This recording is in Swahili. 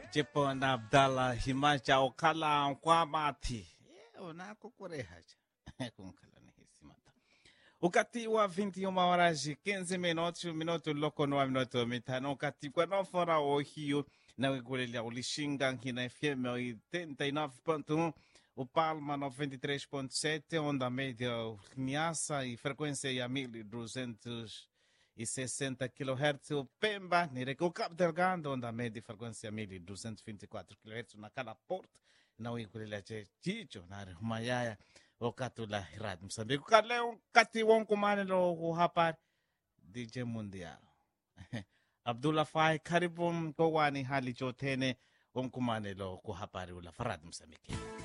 Jepona Abdallah Himacha Okala Nkwamati unakukurehaja kunkala ni hisimata ukati wa 21 horas 15 minutos minuto loko no minuto mitano ukati kwa nofora o hiyo na wikulelia ulishinga nkina FM 89.1 o Palma 93.7 onda média Niassa e frequência ya 1260 kHz o Pemba nireke o Cabo Delgado onda média frequência 1224 kHz na cada porta na wikulelia che chicho na humayaya wakati la hirad Msambiki kaleo kati wonkumane lo kuhapar DJ Mundial Abdullah Fai karibu mkowani hali chotene wonkumane lo kuhapari ula farad Msambiki